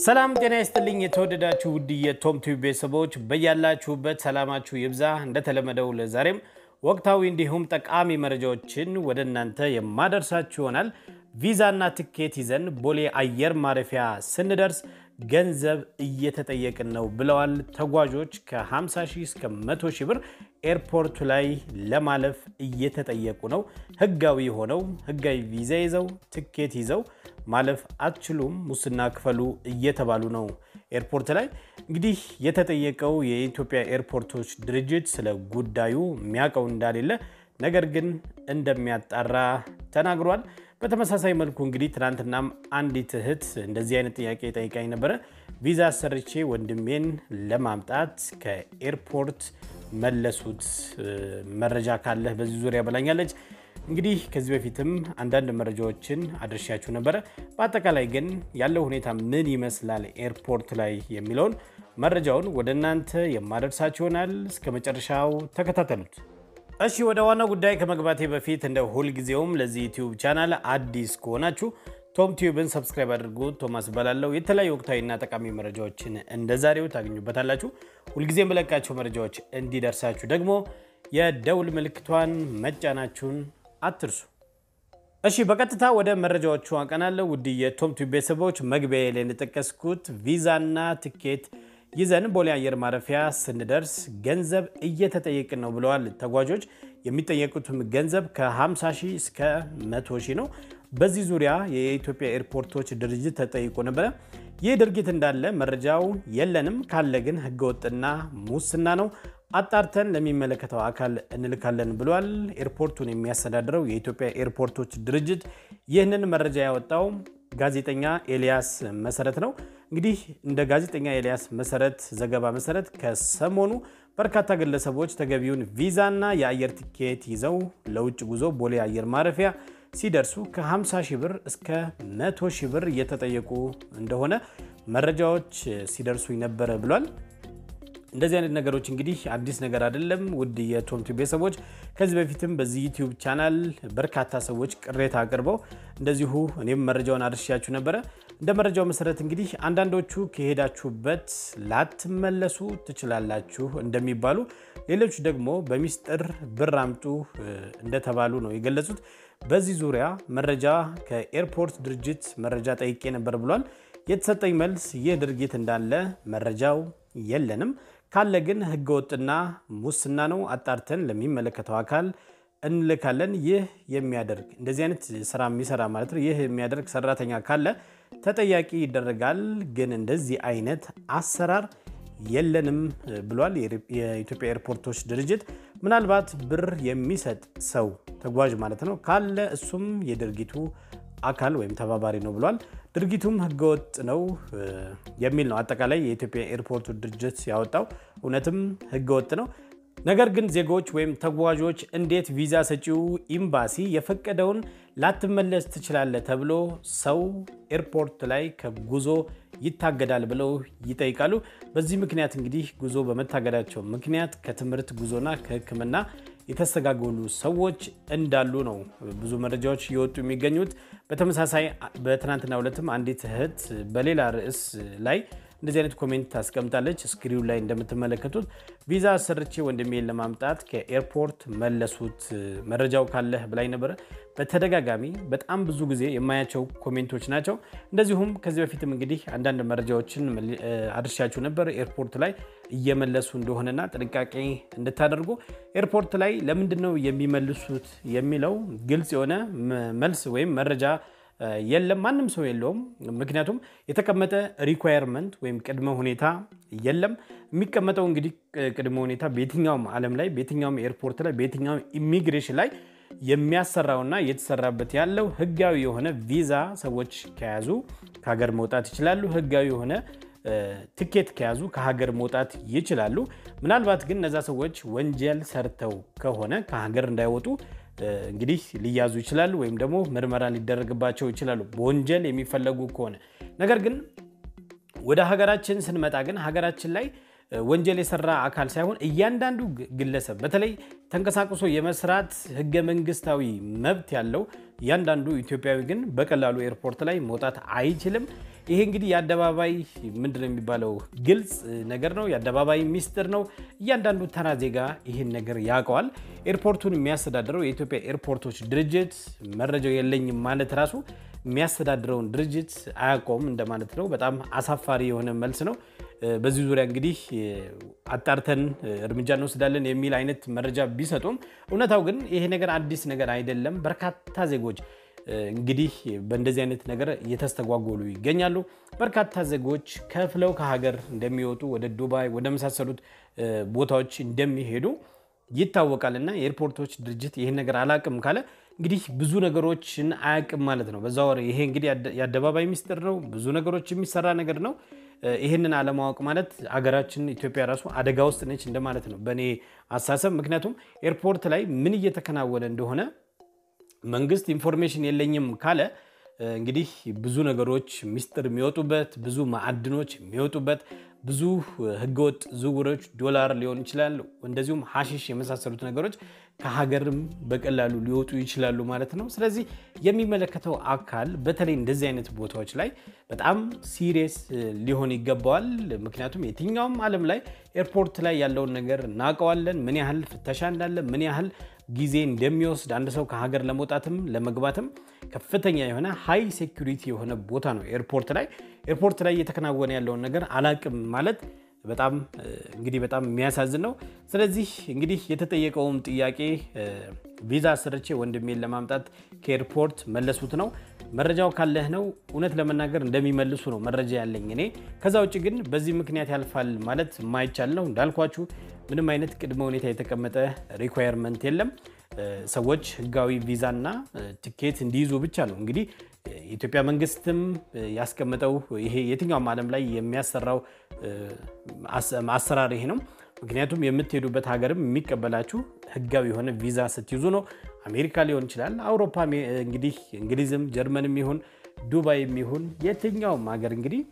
ሰላም ጤና ይስጥልኝ። የተወደዳችሁ ውድ የቶም ቲዩብ ቤተሰቦች በያላችሁበት ሰላማችሁ ይብዛ። እንደተለመደው ለዛሬም ወቅታዊ እንዲሁም ጠቃሚ መረጃዎችን ወደ እናንተ የማደርሳችሁ ይሆናል። ቪዛና ትኬት ይዘን ቦሌ አየር ማረፊያ ስንደርስ ገንዘብ እየተጠየቅን ነው ብለዋል ተጓዦች። ከ50 ሺህ እስከ 100 ሺህ ብር ኤርፖርቱ ላይ ለማለፍ እየተጠየቁ ነው። ህጋዊ ሆነው ህጋዊ ቪዛ ይዘው ትኬት ይዘው ማለፍ አትችሉም፣ ሙስና ክፈሉ እየተባሉ ነው። ኤርፖርት ላይ እንግዲህ የተጠየቀው የኢትዮጵያ ኤርፖርቶች ድርጅት ስለ ጉዳዩ የሚያውቀው እንዳሌለ ነገር ግን እንደሚያጣራ ተናግሯል። በተመሳሳይ መልኩ እንግዲህ ትናንትናም አንዲት እህት እንደዚህ አይነት ጥያቄ ጠይቃኝ ነበረ። ቪዛ አሰርቼ ወንድሜን ለማምጣት ከኤርፖርት መለሱት፣ መረጃ ካለህ በዚህ ዙሪያ በላኛለች። እንግዲህ ከዚህ በፊትም አንዳንድ መረጃዎችን አድርሻችሁ ነበረ። በአጠቃላይ ግን ያለው ሁኔታ ምን ይመስላል ኤርፖርት ላይ የሚለውን መረጃውን ወደ እናንተ የማደርሳችሁ ይሆናል። እስከ መጨረሻው ተከታተሉት። እሺ ወደ ዋናው ጉዳይ ከመግባቴ በፊት እንደ ሁልጊዜውም ለዚህ ዩቲዩብ ቻናል አዲስ ከሆናችሁ ቶም ቲዩብን ሰብስክራይብ አድርጉ። ቶማስ እባላለሁ። የተለያዩ ወቅታዊና ጠቃሚ መረጃዎችን እንደ ዛሬው ታገኙበታላችሁ። ሁልጊዜ የምለቃቸው መረጃዎች እንዲደርሳችሁ ደግሞ የደውል ምልክቷን መጫናችሁን አትርሱ። እሺ በቀጥታ ወደ መረጃዎቹ አቀናለሁ። ውድ የቶም ቲዩብ ቤተሰቦች መግቢያ ላይ እንደጠቀስኩት ቪዛና ትኬት ይዘን ቦሌ አየር ማረፊያ ስንደርስ ገንዘብ እየተጠየቅን ነው ብለዋል ተጓዦች። የሚጠየቁትም ገንዘብ ከ50 ሺህ እስከ 100 ሺህ ነው። በዚህ ዙሪያ የኢትዮጵያ ኤርፖርቶች ድርጅት ተጠይቆ ነበረ። ይህ ድርጊት እንዳለ መረጃው የለንም፣ ካለ ግን ህገወጥና ሙስና ነው አጣርተን ለሚመለከተው አካል እንልካለን ብሏል። ኤርፖርቱን የሚያስተዳድረው የኢትዮጵያ ኤርፖርቶች ድርጅት ይህንን መረጃ ያወጣው ጋዜጠኛ ኤልያስ መሰረት ነው። እንግዲህ እንደ ጋዜጠኛ ኤልያስ መሰረት ዘገባ መሰረት ከሰሞኑ በርካታ ግለሰቦች ተገቢውን ቪዛና የአየር ቲኬት ይዘው ለውጭ ጉዞ ቦሌ አየር ማረፊያ ሲደርሱ ከ50 ሺህ ብር እስከ 100 ሺህ ብር እየተጠየቁ እንደሆነ መረጃዎች ሲደርሱኝ ነበረ ብሏል። እንደዚህ አይነት ነገሮች እንግዲህ አዲስ ነገር አይደለም። ውድ የቶም ቲዩብ ቤተሰቦች ከዚህ በፊትም በዚህ ዩቲዩብ ቻናል በርካታ ሰዎች ቅሬታ አቅርበው እንደዚሁ እኔም መረጃውን አድርሻችሁ ነበረ። እንደ መረጃው መሰረት እንግዲህ አንዳንዶቹ ከሄዳችሁበት ላትመለሱ ትችላላችሁ እንደሚባሉ፣ ሌሎች ደግሞ በሚስጥር ብር አምጡ እንደተባሉ ነው የገለጹት። በዚህ ዙሪያ መረጃ ከኤርፖርት ድርጅት መረጃ ጠይቄ ነበር ብሏል። የተሰጠኝ መልስ ይህ ድርጊት እንዳለ መረጃው የለንም ካለ ግን ህገወጥና ሙስና ነው። አጣርተን ለሚመለከተው አካል እንልካለን። ይህ የሚያደርግ እንደዚህ አይነት ስራ የሚሰራ ማለት ነው። ይህ የሚያደርግ ሰራተኛ ካለ ተጠያቂ ይደረጋል። ግን እንደዚህ አይነት አሰራር የለንም ብሏል የኢትዮጵያ ኤርፖርቶች ድርጅት። ምናልባት ብር የሚሰጥ ሰው ተጓዥ ማለት ነው ካለ እሱም የድርጊቱ አካል ወይም ተባባሪ ነው ብሏል። ድርጊቱም ህገወጥ ነው የሚል ነው አጠቃላይ የኢትዮጵያ ኤርፖርት ድርጅት ያወጣው። እውነትም ህገወጥ ነው። ነገር ግን ዜጎች ወይም ተጓዦች እንዴት ቪዛ ሰጪው ኤምባሲ የፈቀደውን ላትመለስ ትችላለህ ተብሎ ሰው ኤርፖርት ላይ ከጉዞ ይታገዳል ብለው ይጠይቃሉ። በዚህ ምክንያት እንግዲህ ጉዞ በመታገዳቸው ምክንያት ከትምህርት ጉዞና ከሕክምና የተስተጋገሉ ሰዎች እንዳሉ ነው ብዙ መረጃዎች እየወጡ የሚገኙት። በተመሳሳይ በትናንትናው ዕለትም አንዲት እህት በሌላ ርዕስ ላይ እንደዚህ አይነት ኮሜንት ታስቀምጣለች። ስክሪኑ ላይ እንደምትመለከቱት ቪዛ አሰርቼ ወንድሜን ለማምጣት ከኤርፖርት መለሱት መረጃው ካለህ ብላኝ ነበረ። በተደጋጋሚ በጣም ብዙ ጊዜ የማያቸው ኮሜንቶች ናቸው። እንደዚሁም ከዚህ በፊትም እንግዲህ አንዳንድ መረጃዎችን አድርሻችሁ ነበር ኤርፖርት ላይ እየመለሱ እንደሆነና ጥንቃቄ እንድታደርጉ። ኤርፖርት ላይ ለምንድን ነው የሚመልሱት የሚለው ግልጽ የሆነ መልስ ወይም መረጃ የለም። ማንም ሰው የለውም። ምክንያቱም የተቀመጠ ሪኳየርመንት ወይም ቅድመ ሁኔታ የለም። የሚቀመጠው እንግዲህ ቅድመ ሁኔታ በየትኛውም ዓለም ላይ በየትኛውም ኤርፖርት ላይ በየትኛውም ኢሚግሬሽን ላይ የሚያሰራውና እየተሰራበት ያለው ህጋዊ የሆነ ቪዛ ሰዎች ከያዙ ከሀገር መውጣት ይችላሉ። ህጋዊ የሆነ ትኬት ከያዙ ከሀገር መውጣት ይችላሉ። ምናልባት ግን እነዛ ሰዎች ወንጀል ሰርተው ከሆነ ከሀገር እንዳይወጡ እንግዲህ ሊያዙ ይችላሉ፣ ወይም ደግሞ ምርመራ ሊደረግባቸው ይችላሉ በወንጀል የሚፈለጉ ከሆነ። ነገር ግን ወደ ሀገራችን ስንመጣ ግን ሀገራችን ላይ ወንጀል የሰራ አካል ሳይሆን እያንዳንዱ ግለሰብ በተለይ ተንቀሳቅሶ የመስራት ህገ መንግስታዊ መብት ያለው እያንዳንዱ ኢትዮጵያዊ ግን በቀላሉ ኤርፖርት ላይ መውጣት አይችልም። ይሄ እንግዲህ የአደባባይ ምንድነው የሚባለው ግልጽ ነገር ነው። የአደባባይ ሚስጥር ነው። እያንዳንዱ ተራ ዜጋ ይህን ነገር ያውቀዋል። ኤርፖርቱን የሚያስተዳድረው የኢትዮጵያ ኤርፖርቶች ድርጅት መረጃው የለኝም ማለት ራሱ የሚያስተዳድረውን ድርጅት አያውቀውም እንደማለት ነው። በጣም አሳፋሪ የሆነ መልስ ነው። በዚህ ዙሪያ እንግዲህ አጣርተን እርምጃ እንወስዳለን የሚል አይነት መረጃ ቢሰጡም እውነታው ግን ይሄ ነገር አዲስ ነገር አይደለም። በርካታ ዜጎች እንግዲህ በእንደዚህ አይነት ነገር እየተስተጓጎሉ ይገኛሉ። በርካታ ዜጎች ከፍለው ከሀገር እንደሚወጡ ወደ ዱባይ ወደ መሳሰሉት ቦታዎች እንደሚሄዱ ይታወቃል። እና የኤርፖርቶች ድርጅት ይህን ነገር አላቅም ካለ እንግዲህ ብዙ ነገሮችን አያቅም ማለት ነው። በዛ ወር ይሄ እንግዲህ የአደባባይ ሚስጥር ነው። ብዙ ነገሮች የሚሰራ ነገር ነው። ይህንን አለማወቅ ማለት አገራችን ኢትዮጵያ ራሱ አደጋ ውስጥ ነች እንደማለት ነው በእኔ አሳሰብ። ምክንያቱም ኤርፖርት ላይ ምን እየተከናወነ እንደሆነ መንግስት ኢንፎርሜሽን የለኝም ካለ እንግዲህ ብዙ ነገሮች ሚስጥር የሚወጡበት ብዙ ማዕድኖች የሚወጡበት ብዙ ህገወጥ ዝውውሮች ዶላር ሊሆን ይችላል፣ እንደዚሁም ሀሺሽ የመሳሰሉት ነገሮች ከሀገርም በቀላሉ ሊወጡ ይችላሉ ማለት ነው። ስለዚህ የሚመለከተው አካል በተለይ እንደዚህ አይነት ቦታዎች ላይ በጣም ሲሪየስ ሊሆን ይገባዋል። ምክንያቱም የትኛውም ዓለም ላይ ኤርፖርት ላይ ያለውን ነገር እናውቀዋለን። ምን ያህል ፍተሻ እንዳለ፣ ምን ያህል ጊዜ እንደሚወስድ አንድ ሰው ከሀገር ለመውጣትም ለመግባትም ከፍተኛ የሆነ ሃይ ሴኩሪቲ የሆነ ቦታ ነው ኤርፖርት ላይ። ኤርፖርት ላይ እየተከናወነ ያለውን ነገር አላቅም ማለት በጣም እንግዲህ በጣም የሚያሳዝን ነው። ስለዚህ እንግዲህ የተጠየቀውም ጥያቄ ቪዛ አሰርቼ ወንድሜን ለማምጣት ከኤርፖርት መለሱት ነው። መረጃው ካለህ ነው። እውነት ለመናገር እንደሚመልሱ ነው መረጃ ያለኝ እኔ። ከዛ ውጭ ግን በዚህ ምክንያት ያልፋል ማለት የማይቻል ነው። እንዳልኳችሁ ምንም አይነት ቅድመ ሁኔታ የተቀመጠ ሪኳየርመንት የለም። ሰዎች ህጋዊ ቪዛና ትኬት እንዲይዙ ብቻ ነው እንግዲህ የኢትዮጵያ መንግስትም ያስቀመጠው ይሄ የትኛውም ዓለም ላይ የሚያሰራው አሰራር ይሄ ነው። ምክንያቱም የምትሄዱበት ሀገርም የሚቀበላችሁ ህጋዊ የሆነ ቪዛ ስትይዙ ነው። አሜሪካ ሊሆን ይችላል፣ አውሮፓ እንግዲህ እንግሊዝም፣ ጀርመንም ይሁን ዱባይም ይሁን የትኛውም ሀገር እንግዲህ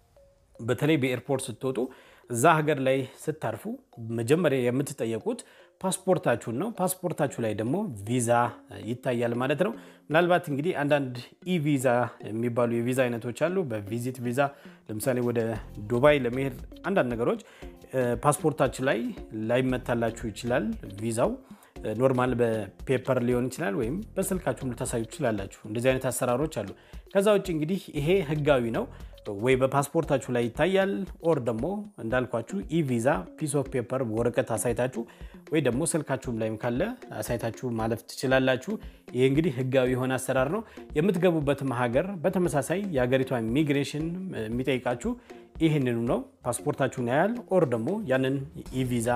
በተለይ በኤርፖርት ስትወጡ እዛ ሀገር ላይ ስታርፉ መጀመሪያ የምትጠየቁት ፓስፖርታችሁን ነው። ፓስፖርታችሁ ላይ ደግሞ ቪዛ ይታያል ማለት ነው። ምናልባት እንግዲህ አንዳንድ ኢቪዛ የሚባሉ የቪዛ አይነቶች አሉ። በቪዚት ቪዛ ለምሳሌ ወደ ዱባይ ለመሄድ አንዳንድ ነገሮች ፓስፖርታችሁ ላይ ላይመታላችሁ ይችላል ቪዛው ኖርማል በፔፐር ሊሆን ይችላል፣ ወይም በስልካችሁም ልታሳዩ ትችላላችሁ። እንደዚህ አይነት አሰራሮች አሉ። ከዛ ውጭ እንግዲህ ይሄ ህጋዊ ነው ወይ በፓስፖርታችሁ ላይ ይታያል፣ ኦር ደግሞ እንዳልኳችሁ ኢቪዛ ፒስ ኦፍ ፔፐር ወረቀት አሳይታችሁ ወይ ደግሞ ስልካችሁም ላይም ካለ አሳይታችሁ ማለፍ ትችላላችሁ። ይሄ እንግዲህ ህጋዊ የሆነ አሰራር ነው። የምትገቡበትም ሀገር በተመሳሳይ የሀገሪቷ ኢሚግሬሽን የሚጠይቃችሁ ይህንኑ ነው። ፓስፖርታችሁን ያያል፣ ኦር ደግሞ ያንን ኢቪዛ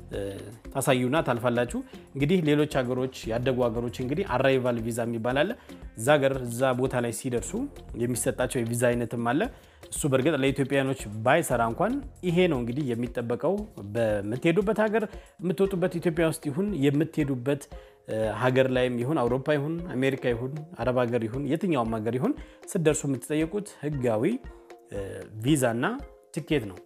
ታሳዩና ታልፋላችሁ። እንግዲህ ሌሎች ሀገሮች ያደጉ ሀገሮች እንግዲህ አራይቫል ቪዛ የሚባል አለ። እዛ ሀገር እዛ ቦታ ላይ ሲደርሱ የሚሰጣቸው የቪዛ አይነትም አለ። እሱ በእርግጥ ለኢትዮጵያውያኖች ባይሰራ እንኳን ይሄ ነው እንግዲህ የሚጠበቀው። በምትሄዱበት ሀገር የምትወጡበት ኢትዮጵያ ውስጥ ይሁን የምትሄዱበት ሀገር ላይም ይሁን አውሮፓ ይሁን አሜሪካ ይሁን አረብ ሀገር ይሁን የትኛውም ሀገር ይሁን ስትደርሱ የምትጠየቁት ህጋዊ ቪዛ እና ትኬት ነው።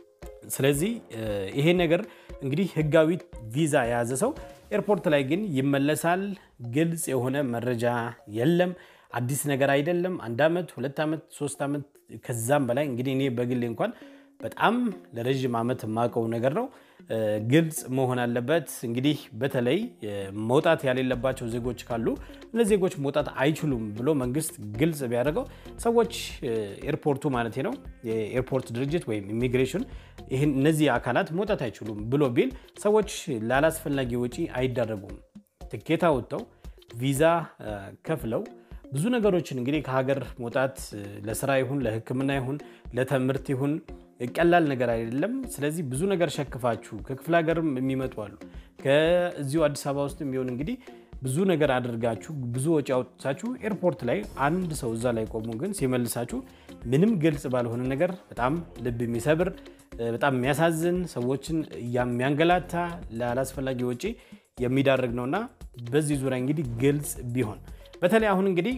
ስለዚህ ይሄ ነገር እንግዲህ ህጋዊ ቪዛ የያዘ ሰው ኤርፖርት ላይ ግን ይመለሳል። ግልጽ የሆነ መረጃ የለም። አዲስ ነገር አይደለም። አንድ ዓመት፣ ሁለት ዓመት፣ ሶስት ዓመት ከዛም በላይ እንግዲህ እኔ በግሌ እንኳን በጣም ለረዥም ዓመት የማውቀው ነገር ነው። ግልጽ መሆን አለበት። እንግዲህ በተለይ መውጣት ያሌለባቸው ዜጎች ካሉ እነዚህ ዜጎች መውጣት አይችሉም ብሎ መንግስት ግልጽ ቢያደርገው ሰዎች ኤርፖርቱ ማለት ነው የኤርፖርት ድርጅት ወይም ኢሚግሬሽን ይህን እነዚህ አካላት መውጣት አይችሉም ብሎ ቢል ሰዎች ላላስፈላጊ ወጪ አይዳረጉም። ትኬት አውጥተው ቪዛ ከፍለው ብዙ ነገሮችን እንግዲህ ከሀገር መውጣት ለስራ ይሁን ለሕክምና ይሁን ለትምህርት ይሁን ቀላል ነገር አይደለም። ስለዚህ ብዙ ነገር ሸክፋችሁ ከክፍለ ሀገርም የሚመጡ አሉ። ከዚሁ አዲስ አበባ ውስጥ የሚሆን እንግዲህ ብዙ ነገር አድርጋችሁ ብዙ ወጪ አውጥታችሁ ኤርፖርት ላይ አንድ ሰው እዛ ላይ ቆሞ ግን ሲመልሳችሁ ምንም ግልጽ ባልሆነ ነገር በጣም ልብ የሚሰብር በጣም የሚያሳዝን ሰዎችን የሚያንገላታ ላላስፈላጊ ወጪ የሚዳርግ ነውና በዚህ ዙሪያ እንግዲህ ግልጽ ቢሆን በተለይ አሁን እንግዲህ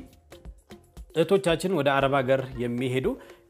እህቶቻችን ወደ አረብ ሀገር የሚሄዱ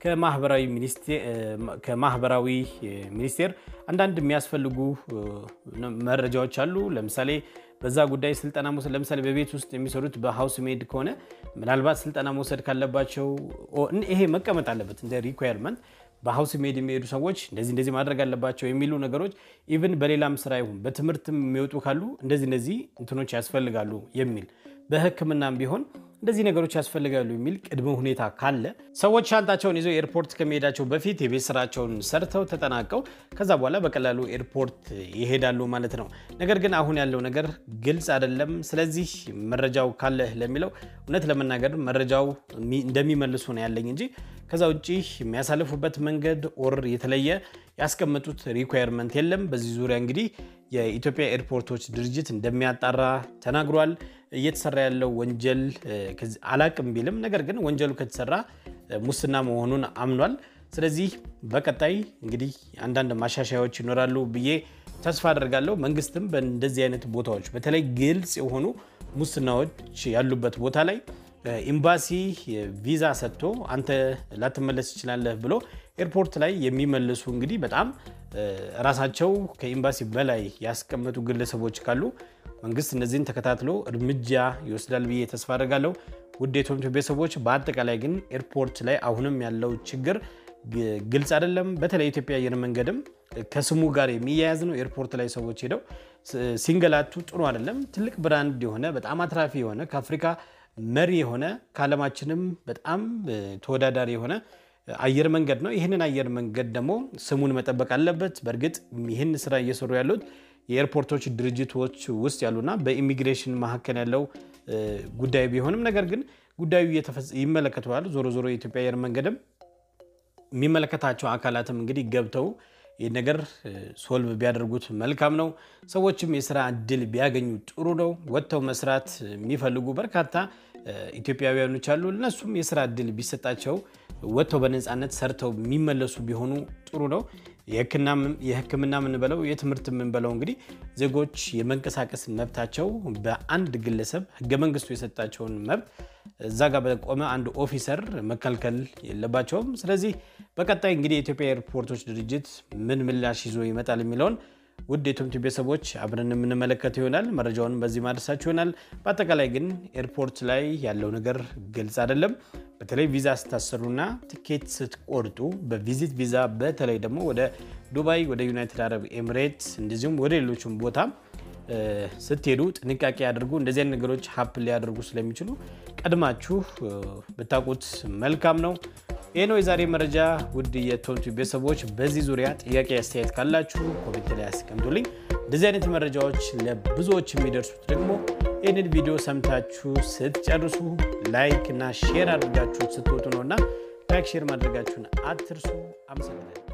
ከማህበራዊ ሚኒስቴር አንዳንድ የሚያስፈልጉ መረጃዎች አሉ። ለምሳሌ በዛ ጉዳይ ስልጠና መውሰድ ለምሳሌ በቤት ውስጥ የሚሰሩት በሀውስ ሜድ ከሆነ ምናልባት ስልጠና መውሰድ ካለባቸው ይሄ መቀመጥ አለበት እንደ ሪኳየርመንት በሀውስ ሜድ የሚሄዱ ሰዎች እንደዚህ እንደዚህ ማድረግ አለባቸው የሚሉ ነገሮች ኢቭን በሌላም ስራ ይሁን በትምህርትም የሚወጡ ካሉ እንደዚህ እንደዚህ እንትኖች ያስፈልጋሉ የሚል በሕክምናም ቢሆን እንደዚህ ነገሮች ያስፈልጋሉ የሚል ቅድመ ሁኔታ ካለ ሰዎች ሻንጣቸውን ይዘው ኤርፖርት ከመሄዳቸው በፊት የቤት ስራቸውን ሰርተው ተጠናቀው ከዛ በኋላ በቀላሉ ኤርፖርት ይሄዳሉ ማለት ነው። ነገር ግን አሁን ያለው ነገር ግልጽ አይደለም። ስለዚህ መረጃው ካለህ ለሚለው እውነት ለመናገር መረጃው እንደሚመልሱ ነው ያለኝ እንጂ ከዛ ውጭ የሚያሳልፉበት መንገድ ኦር የተለየ ያስቀመጡት ሪኳየርመንት የለም። በዚህ ዙሪያ እንግዲህ የኢትዮጵያ ኤርፖርቶች ድርጅት እንደሚያጣራ ተናግሯል። እየተሰራ ያለው ወንጀል አላቅም ቢልም ነገር ግን ወንጀሉ ከተሰራ ሙስና መሆኑን አምኗል። ስለዚህ በቀጣይ እንግዲህ አንዳንድ ማሻሻያዎች ይኖራሉ ብዬ ተስፋ አደርጋለሁ። መንግስትም በእንደዚህ አይነት ቦታዎች በተለይ ግልጽ የሆኑ ሙስናዎች ያሉበት ቦታ ላይ ኤምባሲ ቪዛ ሰጥቶ አንተ ላትመለስ ትችላለህ ብሎ ኤርፖርት ላይ የሚመልሱ እንግዲህ በጣም ራሳቸው ከኤምባሲ በላይ ያስቀመጡ ግለሰቦች ካሉ መንግስት እነዚህን ተከታትሎ እርምጃ ይወስዳል ብዬ ተስፋ አደርጋለሁ። ውድ የቶምቶ ቤተሰቦች፣ በአጠቃላይ ግን ኤርፖርት ላይ አሁንም ያለው ችግር ግልጽ አይደለም። በተለይ ኢትዮጵያ አየር መንገድም ከስሙ ጋር የሚያያዝ ነው። ኤርፖርት ላይ ሰዎች ሄደው ሲንገላቱ ጥሩ አይደለም። ትልቅ ብራንድ የሆነ በጣም አትራፊ የሆነ ከአፍሪካ መሪ የሆነ ከዓለማችንም በጣም ተወዳዳሪ የሆነ አየር መንገድ ነው። ይህንን አየር መንገድ ደግሞ ስሙን መጠበቅ አለበት። በእርግጥ ይህን ስራ እየሰሩ ያሉት የኤርፖርቶች ድርጅቶች ውስጥ ያሉና በኢሚግሬሽን መካከል ያለው ጉዳይ ቢሆንም ነገር ግን ጉዳዩ ይመለከተዋል። ዞሮ ዞሮ የኢትዮጵያ አየር መንገድም የሚመለከታቸው አካላትም እንግዲህ ገብተው ይህ ነገር ሶልቭ ቢያደርጉት መልካም ነው። ሰዎችም የስራ እድል ቢያገኙ ጥሩ ነው። ወጥተው መስራት የሚፈልጉ በርካታ ኢትዮጵያውያኖች አሉ። እነሱም የስራ እድል ቢሰጣቸው ወጥተው በነፃነት ሰርተው የሚመለሱ ቢሆኑ ጥሩ ነው። የሕክምና የምንበለው የትምህርት የምንበለው እንግዲህ ዜጎች የመንቀሳቀስ መብታቸው በአንድ ግለሰብ ሕገ መንግስቱ የሰጣቸውን መብት እዛ ጋር በቆመ አንድ ኦፊሰር መከልከል የለባቸውም። ስለዚህ በቀጣይ እንግዲህ የኢትዮጵያ ኤርፖርቶች ድርጅት ምን ምላሽ ይዞ ይመጣል የሚለውን ውድ የቶምቲ ቤተሰቦች አብረን የምንመለከት ይሆናል። መረጃውን በዚህ ማድረሳችሁ ይሆናል። በአጠቃላይ ግን ኤርፖርት ላይ ያለው ነገር ግልጽ አይደለም። በተለይ ቪዛ ስታሰሩና ትኬት ስትቆርጡ በቪዚት ቪዛ በተለይ ደግሞ ወደ ዱባይ፣ ወደ ዩናይትድ አረብ ኤሚሬት እንደዚሁም ወደ ሌሎችም ቦታ ስትሄዱ ጥንቃቄ ያደርጉ። እንደዚህ አይነት ነገሮች ሀፕን ሊያደርጉ ስለሚችሉ ቀድማችሁ ብታውቁት መልካም ነው። ይህ ነው የዛሬ መረጃ። ውድ የቶምቱ ቤተሰቦች በዚህ ዙሪያ ጥያቄ አስተያየት ካላችሁ ኮሜንት ላይ ያስቀምጡልኝ። እንደዚህ አይነት መረጃዎች ለብዙዎች የሚደርሱት ደግሞ ይህንን ቪዲዮ ሰምታችሁ ስትጨርሱ ላይክ እና ሼር አድርጋችሁ ስትወጡ ነው እና ላይክ ሼር ማድረጋችሁን አትርሱ። አመሰግናለሁ።